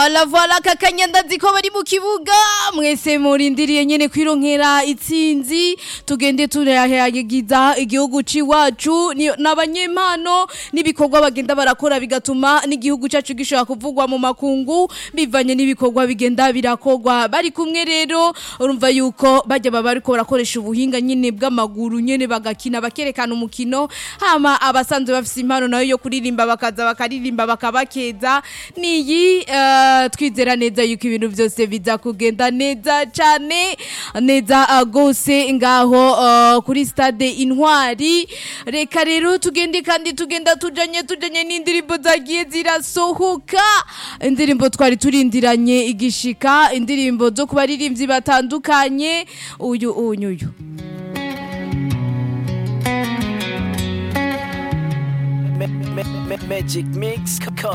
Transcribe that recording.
Voilà voilà kakanyanda ziko bari mu kibuga mwese murindiriye nyene kwironkera itsinzi tugende turahayagiza igihugu ciwacu ni- n'abanyempano n'ibikorwa bagenda barakora bigatuma n'igihugu cacu gishobora kuvugwa mu makungu bivanye n'ibikorwa bigenda birakorwa bari kumwe rero urumva yuko bajya baba bariko barakoresha ubuhinga nyene bw'amaguru nyene bagakina bakerekana umukino hama abasanzwe bafise impano nayo yo kuririmba bakaza bakaririmba bakabakeza niyi eh, twizera neza yuko ibintu byose biza kugenda neza cyane neza ah, gose ngaho eh, kuri stade intwari reka rero tugende kandi tugenda tujanye tujanye n'indirimbo zagiye zirasohoka indirimbo twari turindiranye igishika indirimbo zo ku baririmbyi batandukanye uyu uyu uyu Magic Mix.